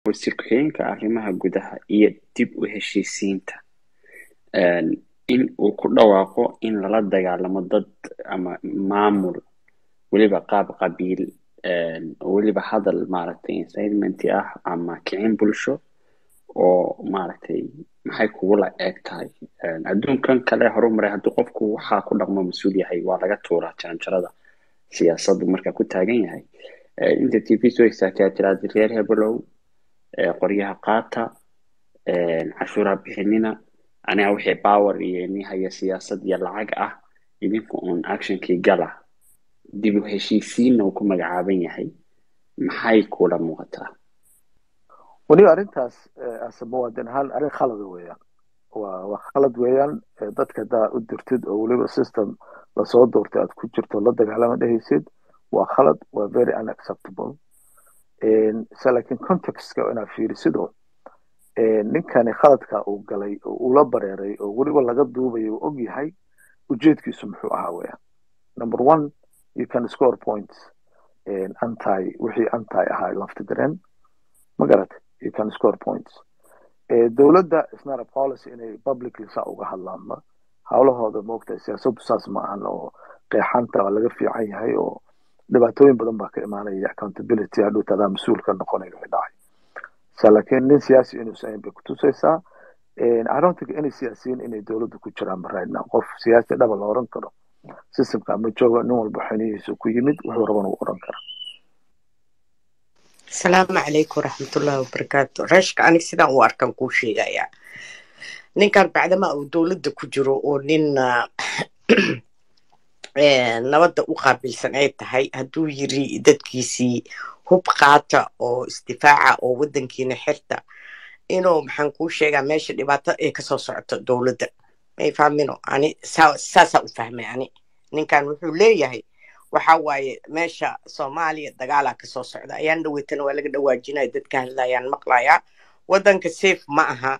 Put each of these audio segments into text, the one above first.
wasiir ku-xigeenka arrimaha gudaha iyo dib u heshiisiinta in uu ku dhawaaqo in lala dagaalamo dad ama maamul weliba qaab qabiil weliba hadal maaragtay incitement ah ama kicin bulsho oo maaragtay maxay kugula eeg tahay adduunkan kale horumaray haddii qofku waxaa ku dhaqmo mas-uul yahay waa laga tuuraa jaranjarada siyaasaddu marka ku taagan yahay inta t v soo istaagtay aad tiraahda reer hebelow qoryaha qaata cashuura bixinina aniga wixii power iyo nihaya siyaasad iyo lacag ah idinku uun actionkii gala dib u heshiisiinna uu ku magacaaban yahay maxay kula muuqataa weliba arrintaas ase muwaadin ahaan arrin khalada weeyaan waa waa khalad weeyaan dadka haddaa u dirtid oo weliba system lasoo doortay aad ku jirto la dagaalama dhehaysid waa khalad waa very unacceptable se laakiin contextka inaad fiirisido ninkani khaladka uu galay oo ula bareeray oo weliba laga duubayo uu og yahay ujeedkiisu muxuu ahaa weeyaan number one you can score points anti wixii anti ahaa laftigareen ma garat you can score points dowladda isnara policy inay publicly saa uga hadlaanba howlahooda moogtahay siyaasaddu saas ma ahan oo qeexanta waa laga fiican yahay oo dhibaatooyin badan baa ka imaanaya accountability hadhuut adaa mas-uul ka noqonayo wixii dhacay sa laakiin nin siyaasi inuusan ahayn bay kutusaysaa i don't think any siyaasiyiin inay dowladda ku jiraan right now qof siyaasi dhaba la oran karo systemka ama jooga nin walba xinihiisu ku yimid wuxuu rabana uu oran kara asalaamu calaykum waraxmatullahi wabarakaatu reeshka anig sidaan u arkan kuu sheegayaa ninkan bacdama uu dowladda ku jiro oo nin nabadda u qaabilsan ay tahay hadduu yiri dadkiisii hub qaata oo isdifaaca oo waddankiina xirta inuu maxaan kuu sheegaa meesha dhibaato ay kasoo socoto dowladda may fahmino ani saasaa u fahmay ani ninkan wuxuu leeyahay waxa waaye meesha soomaaliya dagaalaa kasoo socda ayaan dhaweytana waa laga dhawaajinaya dadka hadlayaan maqlayaa waddanka safe ma aha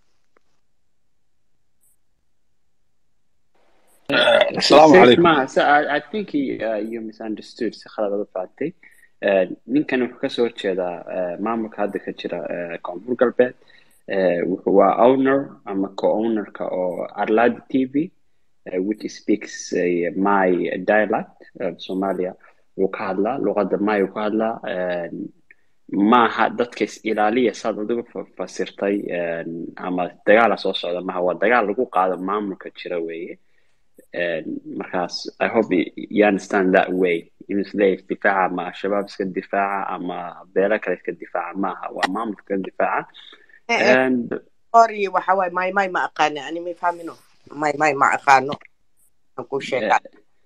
السلام عليكم Ma, so I, I think he, uh, you misunderstood si khalad aad u fahamtay ninkan wuxuu kasoo horjeedaa maamulka hadda ka jira koonfur galbeed wuxuu waa owner ama co-ownerka oo arladi t v which speaks uh, my dialect uh, Somalia wuu ka hadlaa luqadda may uu ka hadlaa maaha dadka is ilaaliya saad adigu fasirtay ama dagaala soo socda maaha waa dagaal lagu qaado maamulka jira weeye markaas i hope you understand that way in isleeyahay isdifaaca ama shabaab iska difaaca ama beelo kale iska difaaca maaha waa maamulka iska difaaca sorry waxa waaye may may ma aqaano ani may fahmino may may ma aqaano aan kuu sheegaa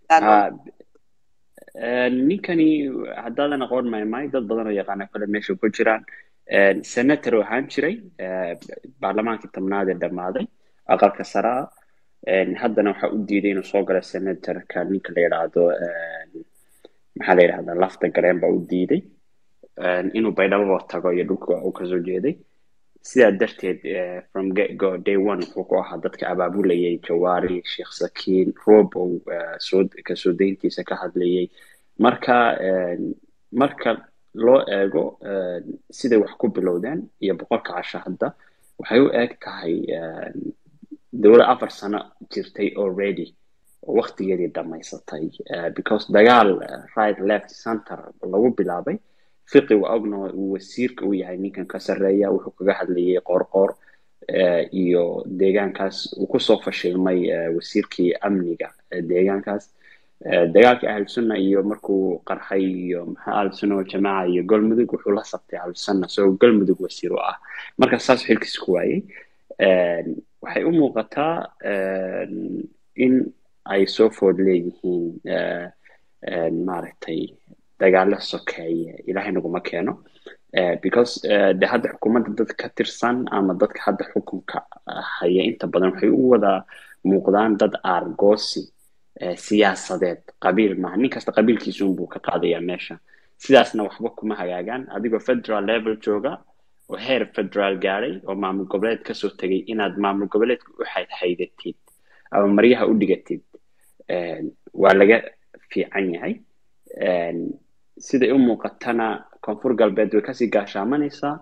ninkani haddaadan aqoon maymay dad badan oo yaqaana kale meesha ku jiraan senator oo ahaan jiray baarlamaankii tobnaad ee dhammaaday aqalka saraa haddana waxa u diiday inuu soo galo senatorka ninka la yidhaahdo maxaa la yidhahdaa lafta gareen baa u diiday inuu baydhabo tago iyo dhulka uu kasoo jeeday sidaa darteed from get go day one wuxuu ku ahaa dadka abaabulayay jawaari sheekh sakiin robow soo kasoo dayntiisa ka hadlayay marka marka loo eego siday wax ku bilowdeen iyo boqolka casho hadda waxay u eeg tahay dowlad afar sano jirtay already oo waktigeedii dhammaysatay because dagaal right left center lagu bilaabay fiqi waa ogna uu wasiirka u yahay ninkan ka sarreeya wuxuu kaga hadlayay qoorqoor iyo deegaankaas uu kusoo fashilmay wasiirkii amniga deegaankaas dagaalkii ahlusunna iyo markuu qarxay iyo maxaa ahlusunna waljamaaca iyo galmudug wuxuu la sabtay ahlusunna isagoo galmudug wasiir u ah marka saas xilkiis ku waayey waxay u muuqataa in ay soo food leeyihiin maaragtay dagaalo sokeeye ilaahay naguma keeno because de hadda xukuumadda dad ka tirsan ama dadka hadda xukunka haya inta badan waxay u wada muuqdaan dad aargoosi siyaasadeed qabiil maaha nin kasta qabiilkiisuunbuu ka qaadayaa meesha sidaasna waxba kuma hagaagaan adigoo federal level jooga oo heer federaal gaadhay oo maamul goboleed kasoo tegay inaad maamul goboleedka u haydatid ama maryaha u dhigatid waa laga fiican yahay siday u muuqatana koonfur galbeed way kasii gaashaamanaysaa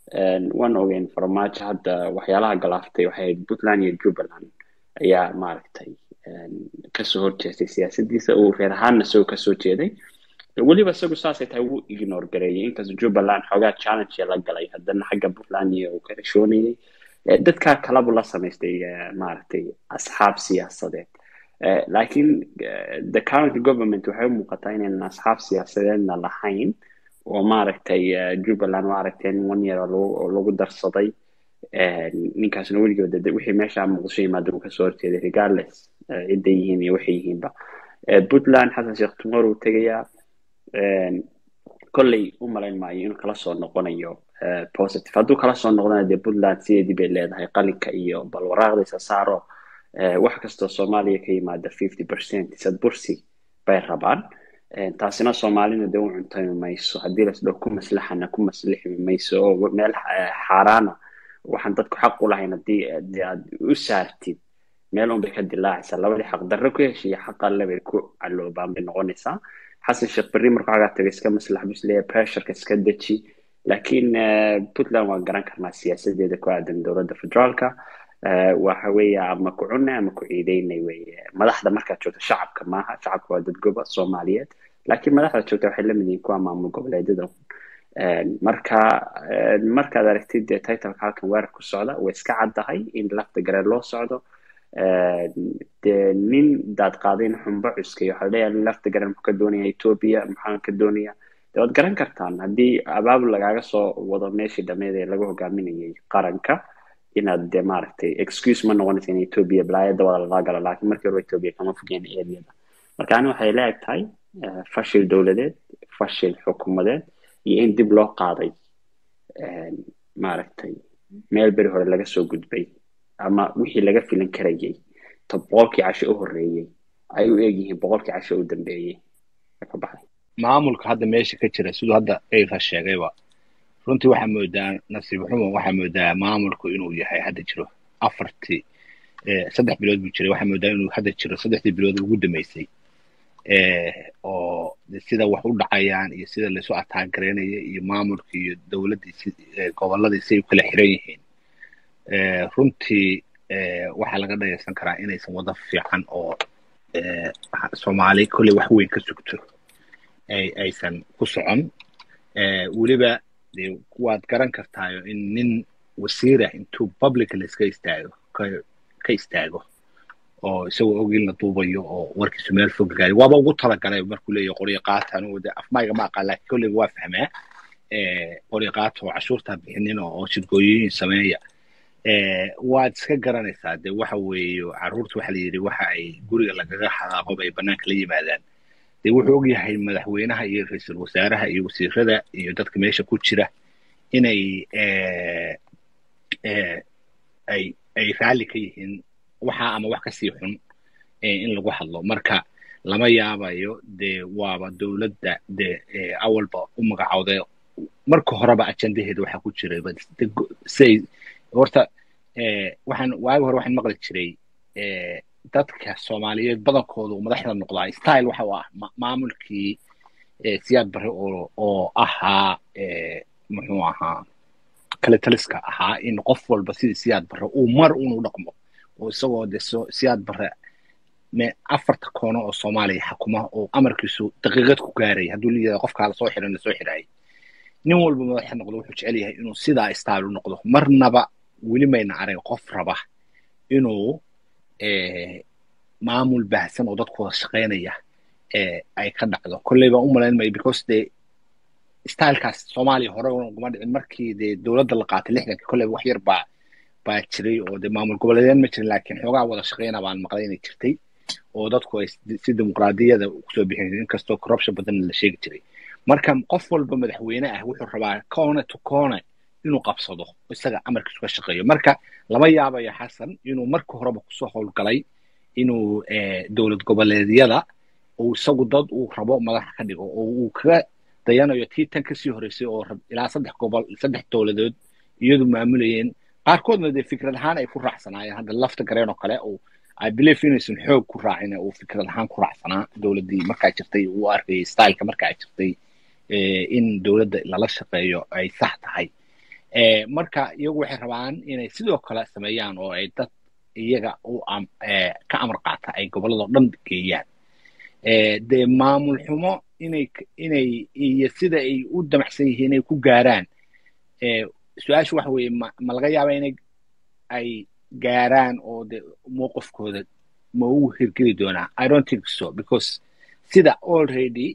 waan ogeyn farmaajo hadda waxyaalaha galaaftay waxay ahayd puntland iyo jubbaland ayaa maaragtay kasoo horjeestay siyaasadiisa uu reer ahaanna isagoo kasoo jeeday weliba isagu saasay tahay wuu ignore gareeyay inkastoo jubbaland xoogaa challenge la galay haddana xagga puntland iyo uu ka heshoonayay dadkaa kalabu la samaystay maaragtay asxaab siyaasadeed laakiin the current government waxay u muuqataa inaynan asxaab siyaasadeedna lahayn oo maaragtay jubbaland maaragtay in one year oo lagu darsaday ninkaasna weligood wixii meesha muqdisho yimaada uu kasoo horjeeday regardless cidday yihiin iyo waxay yihiinba puntland xasan sheekh tumor uu tegayaa kolley u malayn maayo inuu kala soo noqonayo positive hadduu kala soo noqdana dee puntland sideedii bay leedahay qalinka iyo bal waraaqdiisa saaro wax kastoo soomaaliya ka yimaada fifty percent sad bursi bay rabaan taasina soomaalina dee u cuntami mayso haddii lasdhow ku maslaxana ku maslixmi mayso oo meel xaaraana waxaan dadku xaq u lahayn haddii aad u saartid meel unbay ka dilaacaysaa labadii xaq darro ku heshiiya xaq alle bay ku caloobaan bay noqonaysaa xasan sheekh berri markuu xagaa tagay iska maslax busleeya pressureka iska deji laakiin puntland waan garan karnaa siyaasadeeda ku aadan dowladda federaalka waxa weeye ama ku cunay ama ku ciideynay weye madaxda markaad joogto shacabka maaha shacabka waa dad goba soomaaliyeed laakiin madaxda joogta waxay lamid yihiin kuwa maamul goboleedyada marka markaad aragtid dee titleka halkan weerar ku socda way iska caddahay in lafta garee loo socdo dee nin daad qaadayn xumbo cuskay waxaa leeyahay lafta gareen muxuu ka doonaya ethiopia maxaa ka doonaya dee waad garan kartaan haddii abaabul lagaaga soo wado meeshii dhameed ee lagu hogaaminayay qaranka inaad dee maaragtay excuse ma noqonaysa in ethiopia balaayada wada lala galo laakiin markii hore ethiopia kama fogeen areada marka ani waxay la eg tahay fashil dowladeed fashil xukuumadeed iyo in dib loo qaaday maaragtay meel beri hore laga soo gudbay ama wixii laga filan karayay to boqolkii casho u horreeyey ay u egyihiin boqolkii casho u dambeeyey ka baxay maamulka hadda meesha ka jira siduu hadda eyra sheegayba runtii waxaa moodaa nasiib xumo waxaa moodaa maamulku inuu yahay hadda jiro afartii saddex bilood buu jiray waxaa moodaa inuu hadda jiro saddexdii bilood ugu dambeysay oo sida wax u dhacayaan iyo sida laysu ataagareynaya iyo maamulka iyo dowladdii gobolladii siay u kala xiran yihiin runtii waxaa laga dhagaysan karaa inaysan wada fiican oo soomaali kolley wax weyn ka sugto aysan ku socon weliba dee waad garan kartaayo in nin wasiirah intuu publicly iska istaago ka istaago oo isagoo og in la duubayo oo warkiisu meel fog gaari waaba ugu talagalay markuu leeyahay qoryo qaata anugu de afmayga ma aqaan laakiin kolleyba waa fahmaa qoryo qaata oo cashuurtaa bixinin oo shirgooyooyin sameeya waad iska garanaysaa de waxa weeye carruurta waxa la yidhi waxa ay guriga lagaga xadaaqo bay bannaanka la yimaadaan dee wuxuu og yahay madaxweynaha iyo ra-iisul wasaaraha iyo wasiirada iyo dadka meesha ku jira inay ay ay raalli ka yihiin waxa ama wax kasii xun in lagu hadlo marka lama yaabayo dee waaba dowladda dee awalba u magacowday marka horeba ajandaheeda waxaa ku jiray say horta waxaan waagi hore waxaan maqli jiray dadka soomaaliyeed badankoodu madaxda noqdaa style waxa u ah maamulkii siyaad bare oo oo ahaa muxuu ahaa kale taliska ahaa in qof walba sidii siyaad bare uu mar unu dhaqmo oo isagoo de siyaad bare me afarta koono oo soomaaliya xakuma oo amarkiisu daqiiqad ku gaaray hadduu leeyahay qofkaa lasoo xiran lasoo xiraayay nin walba madaxa noqdo wuxuu jecel yahay inuu sidaa style u noqdo marnaba weli mayna arag qof raba inuu maamul baahsan oo dadkooda shaqaynaya ay ka dhacdo kolley baan u malayn maya because de stylekaas soomaaliya hore uguma dhicin markii dee dowladda la qaatay lixdankii kolleyba wax yar baa baa jiray oo de maamul goboleedyaan ma jirin laakiin xoogaa wada shaqayna baan maqlay inay jirtay oo dadku ay si dimuqraadiyada kusoo bixin inkastoo corruption badan la sheegi jiray marka qof walba madaxweyne ah wuxuu rabaa kone to kone inuu qabsado isaga amarkiisu ka shaqeeyo marka lama yaabayo xasan inuu marka horeba kusoo howlgalay inuu dowlad goboleedyada uu isagu dad uu rabo madaxa ka dhigo oo uu kaga dayanayo tii tan kasii horeysay oo ilaa saddex gobol saddex dowladood iyadu maamulayeen qaarkoodna dee fikrad ahaan ay ku raacsanaayeen hadda lafta gareen oo kale uu i believe inaysan xoog ku raacin uu fikrad ahaan ku raacsanaa dowladdii markaa jirtay uu arkayay styleka markaa jirtay in dowladda lala shaqeeyo ay sax tahay marka iyagu waxay rabaan inay sidoo kale sameeyaan oo ay dad iyaga u ka amar qaata ay gobolladao dhan geeyaan dee maamul xumo inay inay iyo sida ay u damacsan yihiin inay ku gaaraan su-aashu waxa weeye ma ma laga yaaba inay ay gaaraan oo de mowqifkooda ma ugu hirgeli doonaa i don't think so because sida already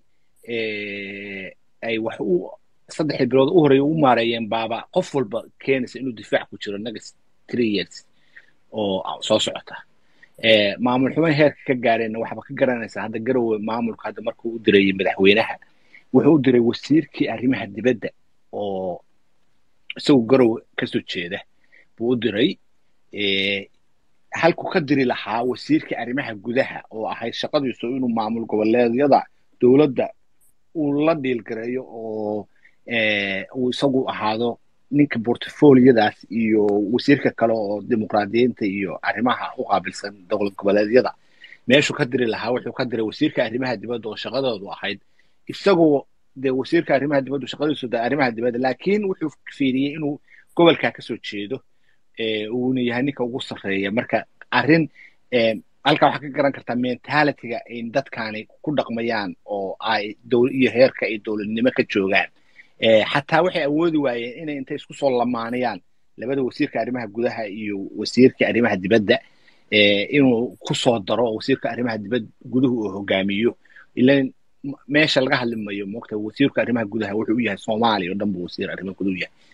ay wax u saddexdii bilood u horeeya u maareeyeen baaba qof walba keenaysa inuu difaac ku jiro next three years oo soo socota maamul xumo heerka ka gaareenna waxba ka garanaysaa hadda garowe maamulka hadda markuu u dirayay madaxweynaha wuxuu u diray wasiirkii arrimaha dibadda oo isagu garowe kasoo jeeda buu u diray halku ka diri lahaa wasiirkii arrimaha gudaha oo ahayd shaqadiisu inuu maamul goboleedyada dowladda uu la dhiilgareeyo oo uu isagu ahaado ninka portfoliyadaas iyo wasiirka kale oo dimuqraadiyiinta iyo arrimaha u qaabilsan dowlad goboleedyada meeshuu ka diri lahaa wuxuu ka diray wasiirka arrimaha dibadda oo shaqadoodu ahayd isagoo dee wasiirka arrimaha dibaddu shaqadiisu de arrimaha dibadda laakiin wuxuu fiiriyey inuu gobolkaa kasoo jeedo uuna yahay ninka ugu sarreeya marka arrin halkaa waxaa ka garan kartaa mentalityga in dadkaani ku dhaqmayaan oo ay iyo heerka ay dowladnimo ka joogaan xataa waxay awoodi waayeen inay intay isku soo lamaanayaan labada wasiirka arrimaha gudaha iyo wasiirka arrimaha dibadda inuu ku soo daro oo wasiirka arrimaha dibad guduhu uu hogaamiyo ilan meesha laga hadli mayo moogta wasiirka arrimaha gudaha wuxuu u yahay soomaaliya oo dhan buu wasiir arrimaha guduhu yahay